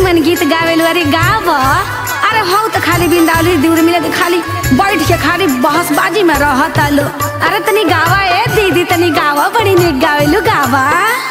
निमन गीत गावेलू अरे गाव अरे हौ त खाली बिंदावली दूर मिले त खाली बैठ के खाली बहसबाजी में रहत लो अरे तनी गावा ए दीदी तनी गावा बड़ी निक गावेलू गावा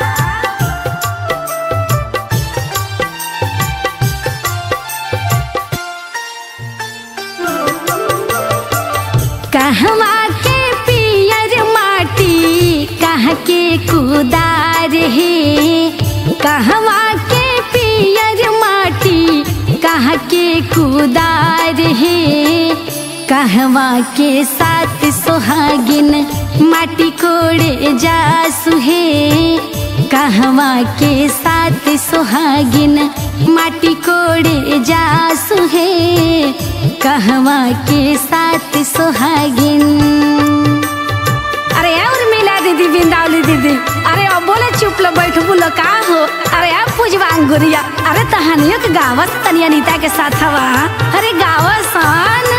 कहवा के पियर माटी कहाँ के कुदार है कहवा के पियर माटी कहाँ के कुदार है कहवा के साथ सोहागिन माटी कोड़े जासु है कहवा के साथ सोहागिन माटी कोड़े जासु है कहवा के साथ सोहागिन अरे और मिला दीदी बिंदावली दीदी अरे अब बोले चुप लो बैठ बोलो का हो अरे अब पूजवा अंगुरिया अरे तहानियो के गावस तनी अनीता के साथ हवा अरे गावसन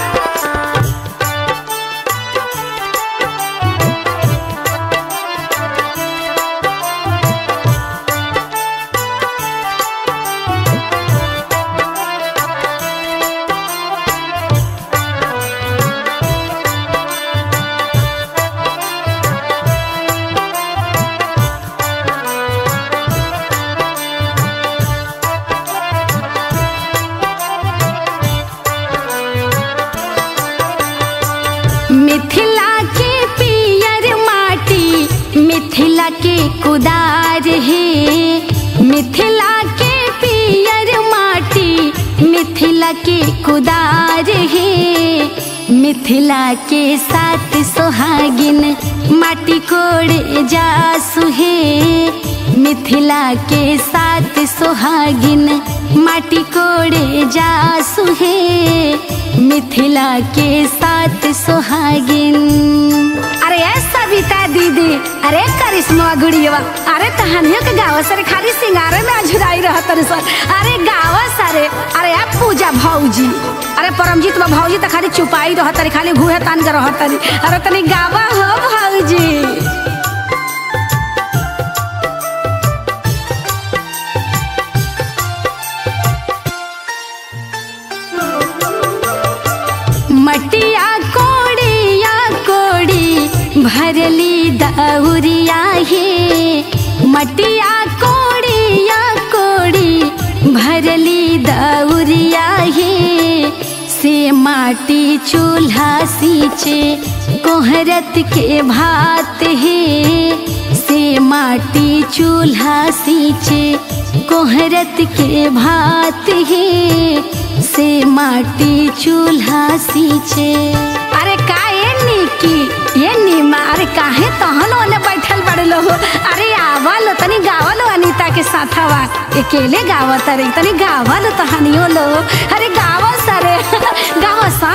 मिथिला के पियर माटी मिथिला के कुदार है मिथिला के पियर माटी मिथिला के कुदार है मिथिला के साथ सोहागिन माटी कोड़े जासु है मिथिला के साथ सोहागिन माटी कोड़े जासु है मिथिला के साथ सोहागिन अरे ए सविता दीदी अरे करिश्मा गुड़िया अरे तहानियों के गाँव सर खाली सिंगारे में अझुराई रहत सर अरे गाँव सरे अरे आप पूजा भौजी अरे परमजीत बा भौजी तो खाली चुपाई रहत रे खाली घूहे तान के रहत रे अरे तनी गावा हो भौजी मटिया कोड़िया कोड़ी भरली दौरिया हे मटिया कोड़िया कोड़ी भरली दौरिया हे से माटी चूल्हा सींचे कोहरत के भात हे से माटी चूल्हा सींचे कोहरत के भात हे से माटी चूल्हा सींचे अरे का ये निकी ये नीमा अरे काहे तहन ओने बैठल बड़े लो अरे आवल तनी गावल अनीता के साथवा अकेले गावत रे तनी गावल तहनियो लो अरे गाव सरे गाव सा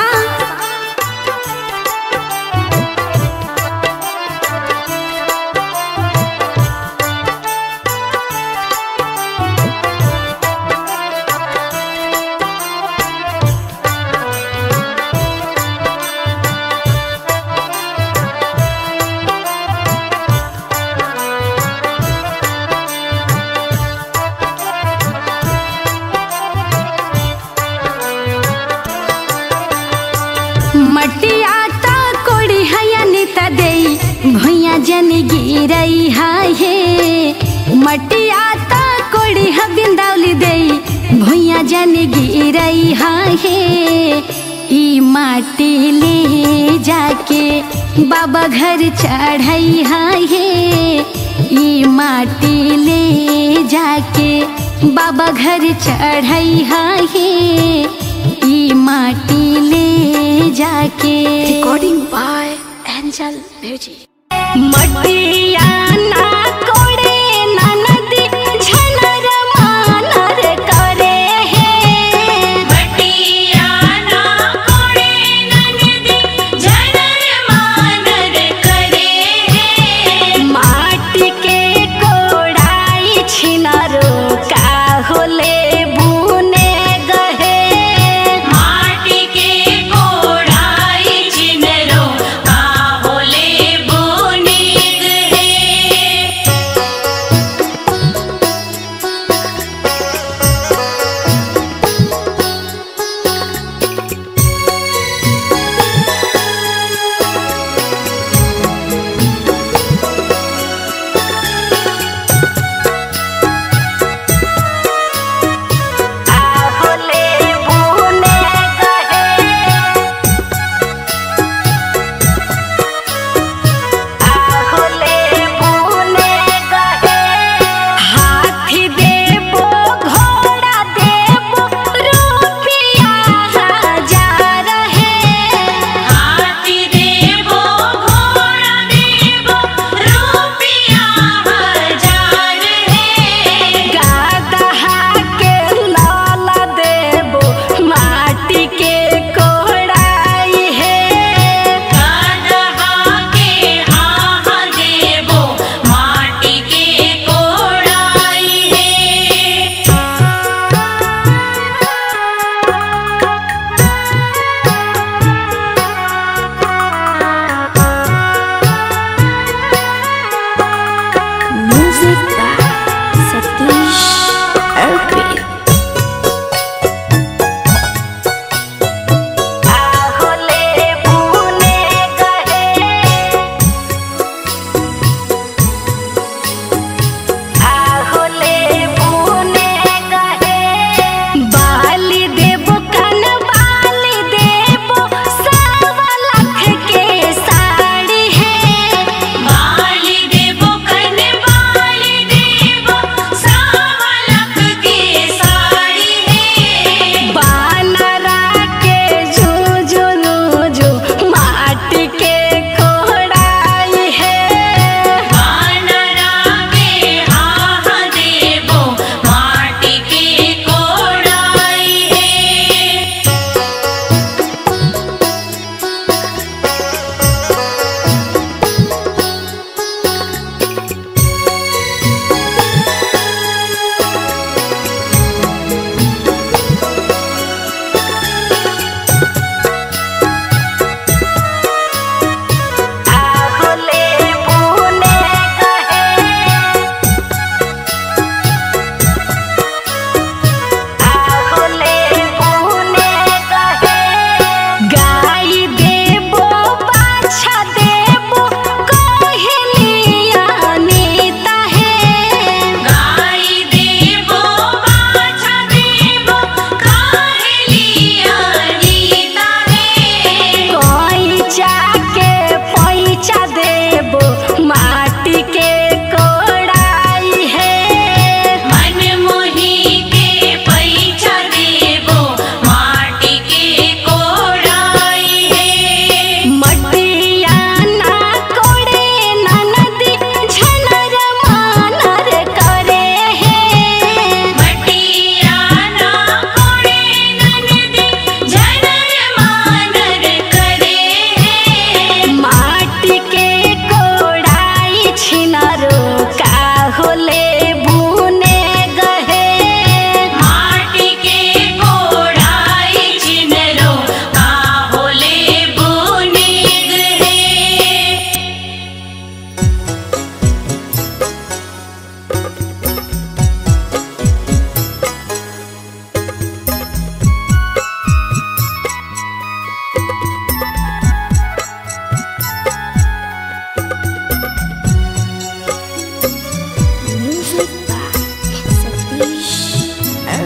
मटिया ता कोड़ी हयनी त देई भुइया जन गिरई हे मटिया ता कोड़ी ह बिंदावली देई भुइया जन गिरई हे ई माटी ले जाके बाबा घर चढ़ई हे ई माटी ले जाके बाबा घर चढ़ई हे ई माटी ले जाके Recording by Angel Music. मटिया ना कोड़े ना नदी झनर मानर करे हे मटिया ना कोड़े ननदी झनर मानर करे हे माटी के कोड़ाई छिनरो का होले बुने गहे माटी के कोड़ाई चिनरो का होले बोने गए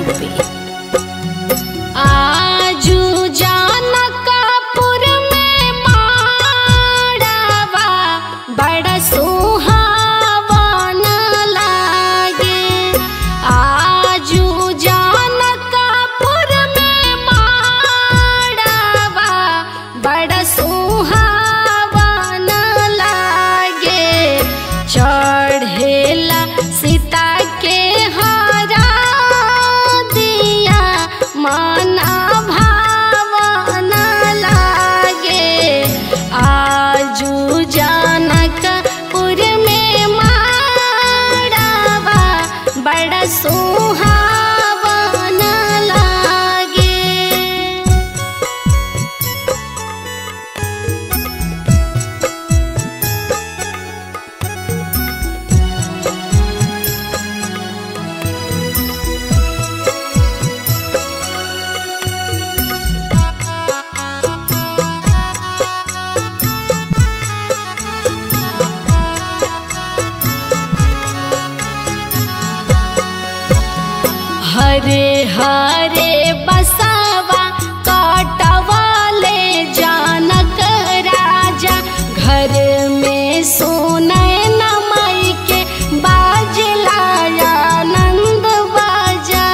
पे आजू जानकापुर में माड़ावा बड़ा सुहावन लागे आजू जानकापुर में माड़ावा बड़ा सुहावन लागे चढ़ेला सीता के हरा दिया मना भावन लागे आजू जानकपुर में माड़ावा बड़ा सुहावन लागे हरे हरे बसावा काटवाले जानक राजा घर में सोनय नमय के बाजला आनंद बाजा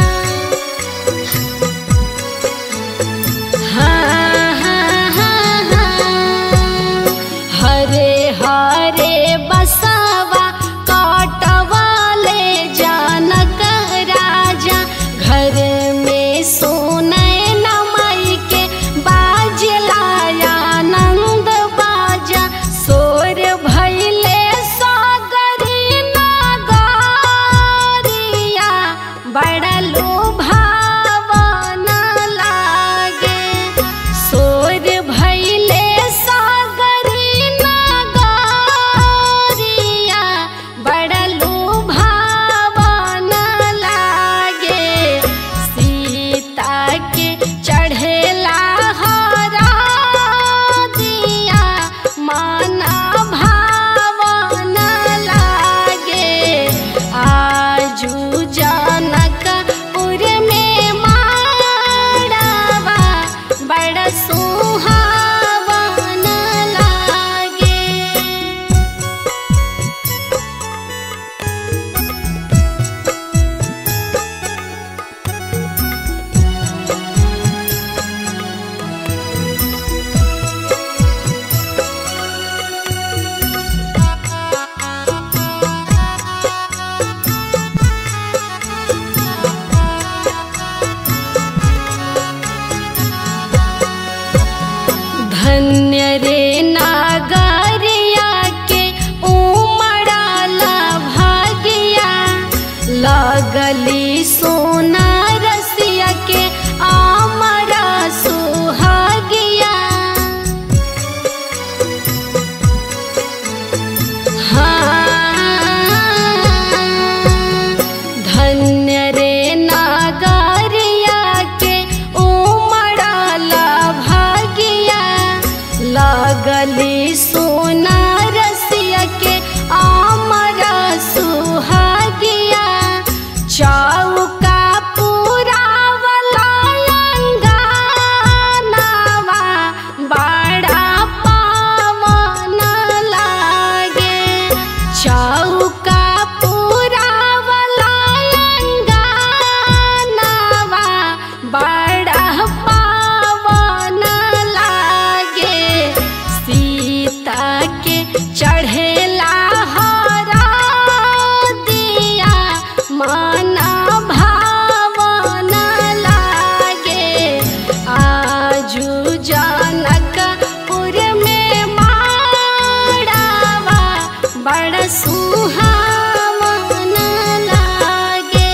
हाँ, हाँ, हाँ, हाँ। हरे हरे बसावा काटवाले जानक राजा घर में सोनय नमय के बाजला आनंद बाजा सोर भैले सागरी नागरिया बड़ा लुभावन लागे सोर भैले सागरी नागरिया बड़ा लुभावन लागे सीता के चढ़ेला हरा दिया माना भावन लागे आजू जानकपुर में माड़ावा बड़ा सुहावन लागे धन्य रे नागरिया के उमड़ाला भागिया लगली सोना रसिया के आमरा सुहागिया हाँ धन्य रे नागरिया के उमड़ाला भागिया लगली सोना रसिया के आमरा सुहागिया चौका पुरावला अंगनावा बड़ा पावन लागे चौका पुरावला अंगनावा बड़ा पावन लागे सीता के चढ़ेला हरा दिया माना भावन लागे आजू जानकपुर में माड़ावा बड़ा सुहावन लागे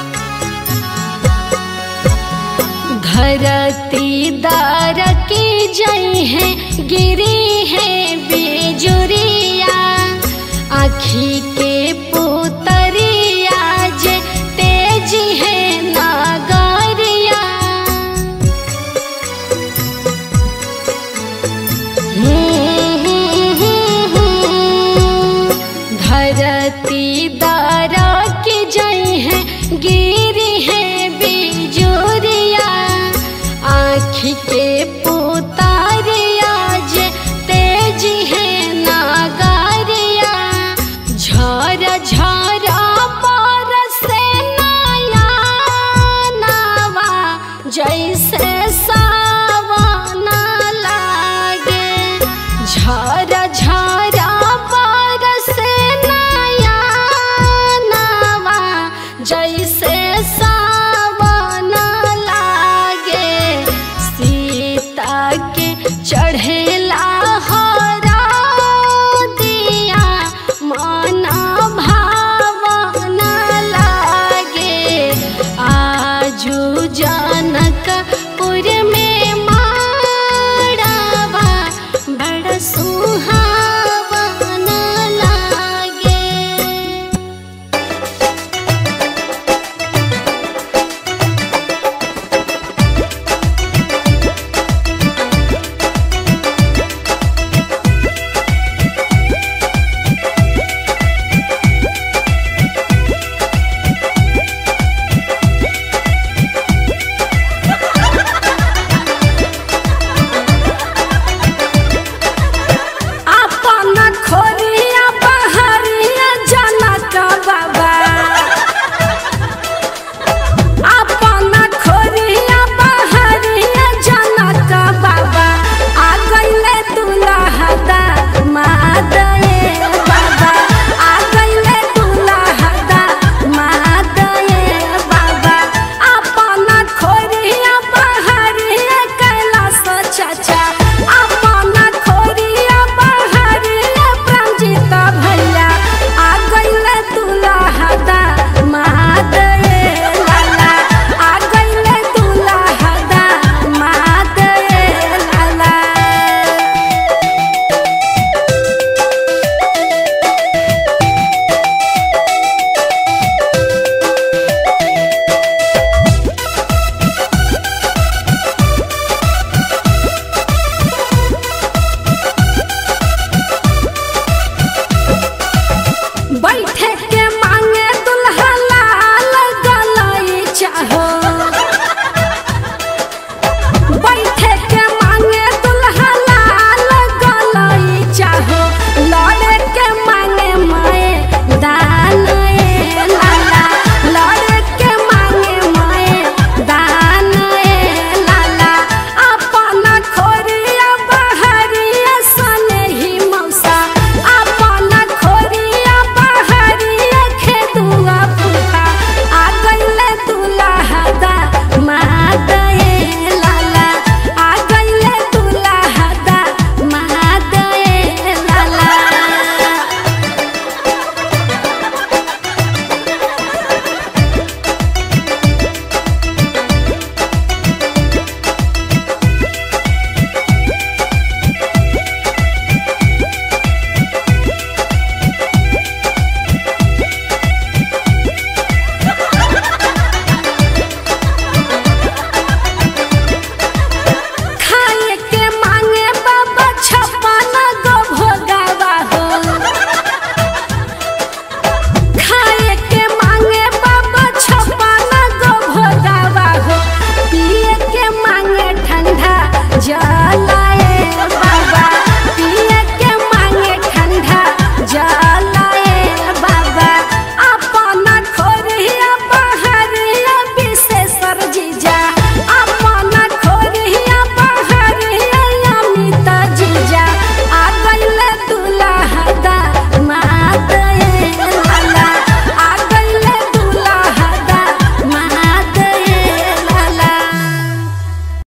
धरती दार की जई है गिरी है बेजुरिया आखी के